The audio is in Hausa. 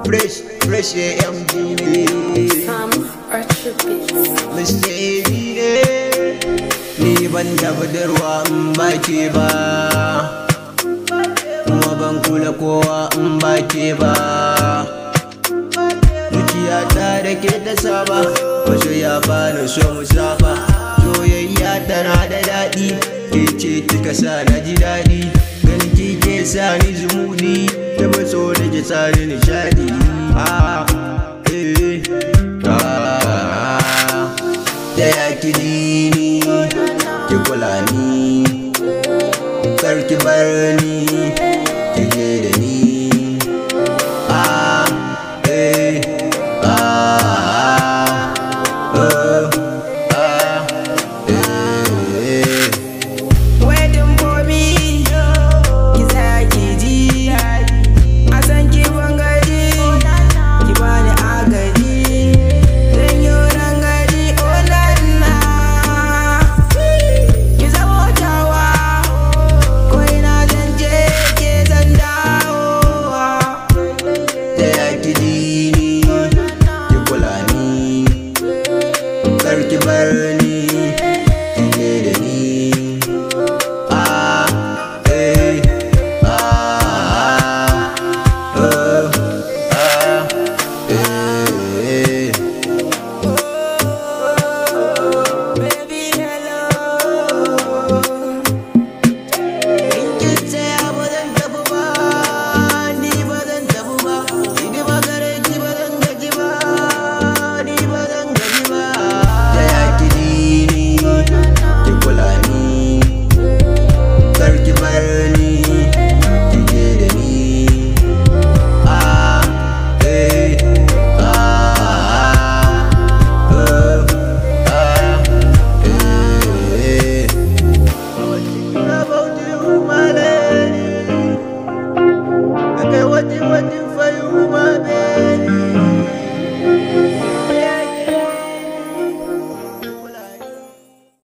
fresh fresh AMG ne Sam Archer Beats. Mr. AB ne ni ban da budurwa in ba ke ba kuma ban kula kowa in ba ke ba zuciyata da ke ta saba wasu ya bani so mu saba soyayya tana da daɗi ke ce kika sa na ji daɗi gani kike sa ni zumudi da matso da ke sa ni nishadi ah, eh, ah, da ya ki ni